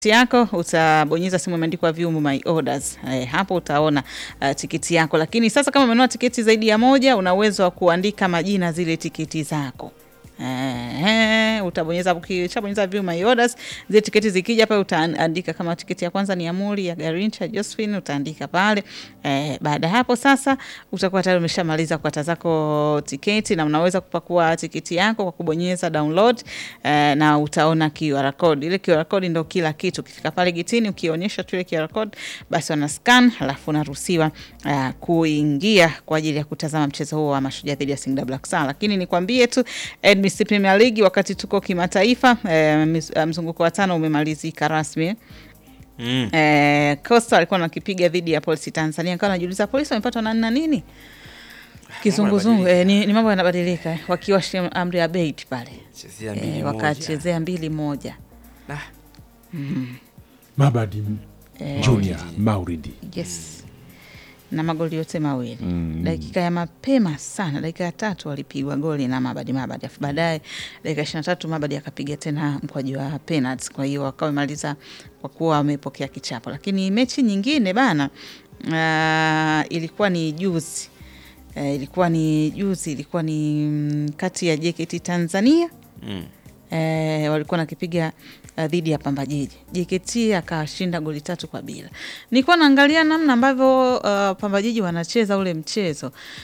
yako utabonyeza sehemu imeandikwa view my orders. Eh, hapo utaona uh, tiketi yako, lakini sasa kama umenunua tiketi zaidi ya moja, una uwezo wa kuandika majina zile tiketi zako. Eh, utabonyeza ukishabonyeza view my orders, zile tiketi zikija pale utaandika kama tiketi ya kwanza ni Amuri ya Garincha Josephine utaandika pale. Eh, baada ya hapo sasa utakuwa tayari umeshamaliza kukata zako tiketi na unaweza kupakua tiketi yako kwa kubonyeza download eh, na utaona QR code. Ile QR code ndio kila kitu. Ukifika pale getini ukionyesha tu ile QR code basi wana scan halafu unaruhusiwa uh, kuingia kwa ajili ya kutazama mchezo huo wa Mashujaa dhidi ya Singida Black Stars. Lakini nikwambie tu NBC Premier League wakati tuko kimataifa eh, mis- mzunguko wa tano umemalizika rasmi. Mm. Eh, Costa alikuwa nakipiga dhidi ya Polisi Tanzania, nikawa najiuliza polisi wamepatwa na nina nini kizunguzungu. Eh, ni, ni mambo yanabadilika eh, wakiwa amri ya beit pale Chezea mbili eh, moja. wakachezea mbili moja Ah, Mabadi Eh, Junior Mauridi yes na magoli yote mawili dakika ya mapema sana, dakika ya tatu walipigwa goli na Mabadi Mabadi, afu baadaye dakika ishirini na tatu Mabadi akapiga tena mkwaju wa penalty. Kwa hiyo wakawa wamemaliza kwa kuwa wamepokea kichapo, lakini mechi nyingine bana, uh, ilikuwa ni juzi uh, ilikuwa ni juzi, ilikuwa ni mm, kati ya JKT Tanzania mm. eh, walikuwa nakipiga uh, dhidi ya Pamba Jiji. JKT akashinda goli tatu kwa bila. Nilikuwa naangalia namna ambavyo uh, Pamba Jiji wanacheza ule mchezo